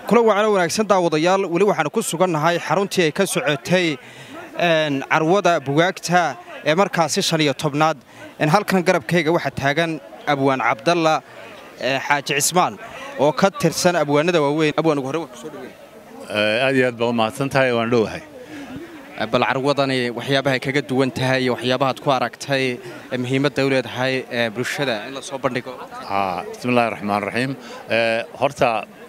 kula wacno wanaagsan daawadayaal weli waxaanu ku sugannahay xaruntii ay ka socotay carwada bugaagta ee markaasi shan iyo tobnaad halkan garabkayga waxaa taagan abwaan cabdalla xaaji cismaan oo ka tirsan abwaanada waaweyn abwaan ugu horre waan kusoo dhaweyn aad iyo aad baa u mahadsan tahay waan dhowahay bal carwadani waxyaabahay kaga duwan tahay iyo waxyaabahaad ku aragtay muhiimadda u leedahay bulshada in la soo bandhigo bismillahi raxmaan raxiim horta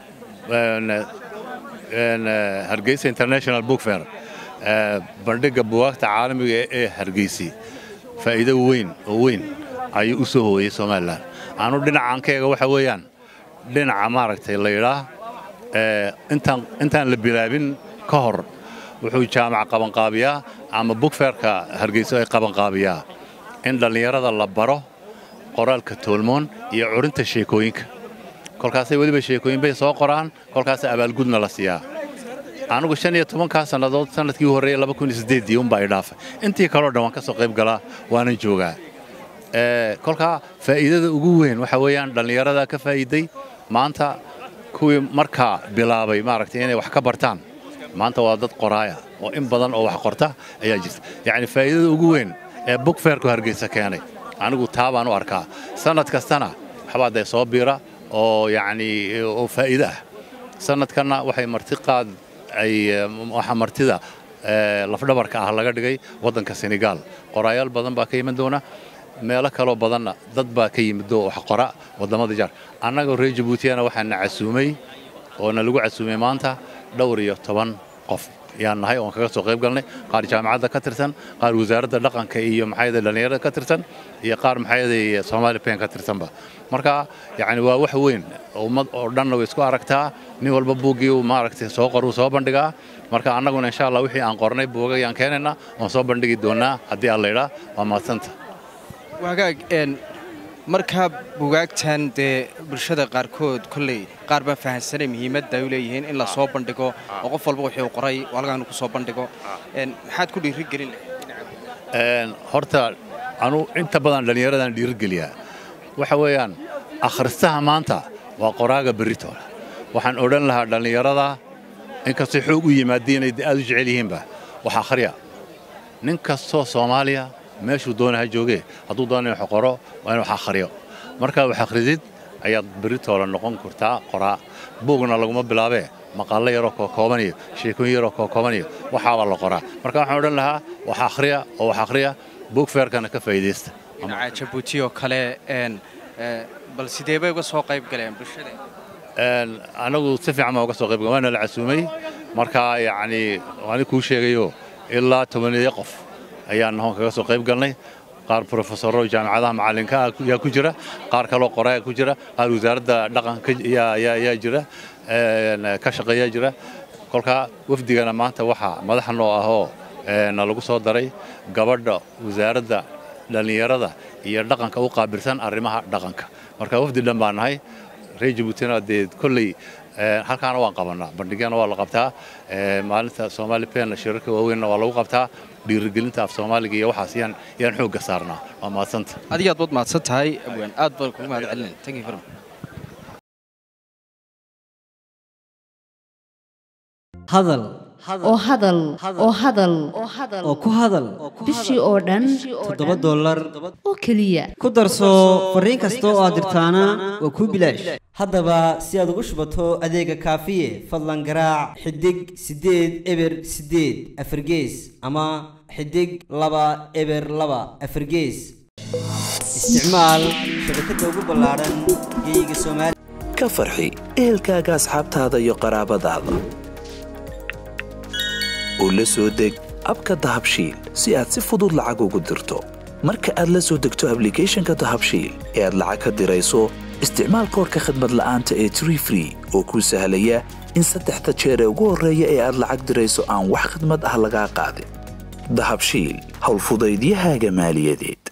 hargeysa international book fair bandhigga bugaagta caalamiga ee hargeysi faa'iido weyn oo weyn ayuu u soo hooyey somalilan anu dhinacan ka eega waxa weeyaan dhinaca maaragtay la yidhaah intaan la bilaabin ka hor wuxuu jaamac qabanqaabiyaa ama bugfeerka hargeyso ay qabanqaabiyaa in dhallinyarada la baro qoraalka toolmoon iyo curinta sheekooyinka kolkaasay weliba sheekooyin bay soo qoraan kolkaasa abaalgudna la siiyaa anugu shan iyo tobankaa sannadood sannadkii horreeyey laba kun iyo siddeeddii unbaa i dhaafay intii kaleo dhan waan ka soo qayb galaa waanan joogaa kolkaa faa'iidada ugu weyn waxa weeyaan dhallinyarada ka faa'iiday maanta kuwii markaa bilaabay maaragtay inay wax ka bartaan maanta waa dad qoraaya oo in badan oo wax qorta ayaa jirta yacni faa'iidada ugu weyn ee bugfeerku hargeysa keenay anigu taa baan u arkaa sannad kastana waxbaa dee soo biira oo yacnii oo faa'iido ah sannadkanna waxay marti qaad ay waxa martida lafdhabarka ah laga dhigay waddanka senegaal qoraayaal badan baa ka iman doona meelo kaloo badanna dad baa ka yimid oo wax qora waddamada jaar annagoo reer jabuutiyana waxaana casuumay oo na lagu casuumay maanta dhowr iyo toban qof yaan nahay oon kaga soo qayb galnay qaar jaamacadda ka tirsan qaar wasaaradda dhaqanka iyo maxayada dhallinyarada ka tirsan iyo qaar maxayada soomaali pen ka tirsanba marka yacni waa wax weyn ummad oo dhanna way isku aragtaa nin walba buuggii uu maaragtay soo qoruu soo bandhigaa marka annaguna insha allah wixii aan qornay buuga yaan keenaynaa oon soo bandhigi doonaa haddii aan laydhaa waa mahadsanta wagaag markaa bugaagtan dee bulshada qaarkood kolley qaar baan fahamsanay muhiimadda ay u leeyihiin in la soo bandhigo oo qof walba wixii uu qoray walgaanu ku soo bandhigo maxaad ku dhiirigelin horta anu inta badan dhallinyaradan dhiirigeliyaa waxa weeyaan akhristaha maanta waa qoraaga berritooda waxaan odhan lahaa dhallinyarada inkastay xoog u yimaadiin inay aad u jecel yihiinba wax akhriya nin kastoo soomaaliya meeshuu doona ha joogee hadduu doona in wax qoro waa in wax akhriyo markaa wax akhridid ayaad berritoola noqon kartaa qoraa buugna laguma bilaabee maqaallo yaroo kookoobanaya sheekooyin yaroo kookoobanaya waxaabaa la qoraa marka waxaan odhan lahaa wax akhriya oo wax akhriya buug feerkana ka faa'iidaysta dhinaca jabuuti oo kale bal sidee bay uga soo qayb galeen bulshada anagu si fiican baan uga soo qayb galeen waana la casuumay markaa yacnii waani kuu sheegayo ilaa tobaneeyo qof ayaan nahoon kaga soo qayb galnay qaar brofesoro jaamacadaha macallinka yaa ku jira qaar kaloo qoraa ku jira qaar wasaaradda dhaqanka yaa jira ka shaqeeyaa jira kolkaa wafdigana maanta waxaa madaxa noo ahoo na lagu soo daray gabadha wasaaradda dhallinyarada iyo dhaqanka u qaabilsan arrimaha dhaqanka marka wafdi dhan baa nahay reer jabuutina dee kolley halkaana waan qabannaa bandhigyana waa la qabtaa maalinta soomaali penna shirarka waaweynna waa lagu qabtaa dhiirigelinta af soomaaliga iyo waxaas yaan yaan xoogga saarnaa waa mahadsanta adiga aad baad mahadsan tahay abwaan aad baan kugu mahad celinayn thank you very much hadal oo hadal oo hadal oo ku hadal bishii oo dhan toddoba dollar oo keliya ku darso fariin kasta oo aad dirtaana waa kuu bilaash haddaba si aad ugu shubato adeega kaafiye fadlan garaac xidig siddeed eber siddeed afargees ama xidig laba eber laba afargees isticmaal shabakadda ugu ballaadhan geeyiga soomaaliya ka farxi ehelkaaga asxaabtaada iyo qaraabadaada oo la soo deg abka dahabshiil si aad si fudud lacag ugu dirto marka aad la soo degto ablicathonka dahabshiil ee aad lacag ka dirayso isticmaal koorka khadmad la'aanta ee tree free oo kuu sahlaya in saddexda jeer ee ugu horreeya ee aad lacag dirayso aan wax khidmad ah lagaa qaadin dahabshiil howlfudaydiyahaaga maaliyadeed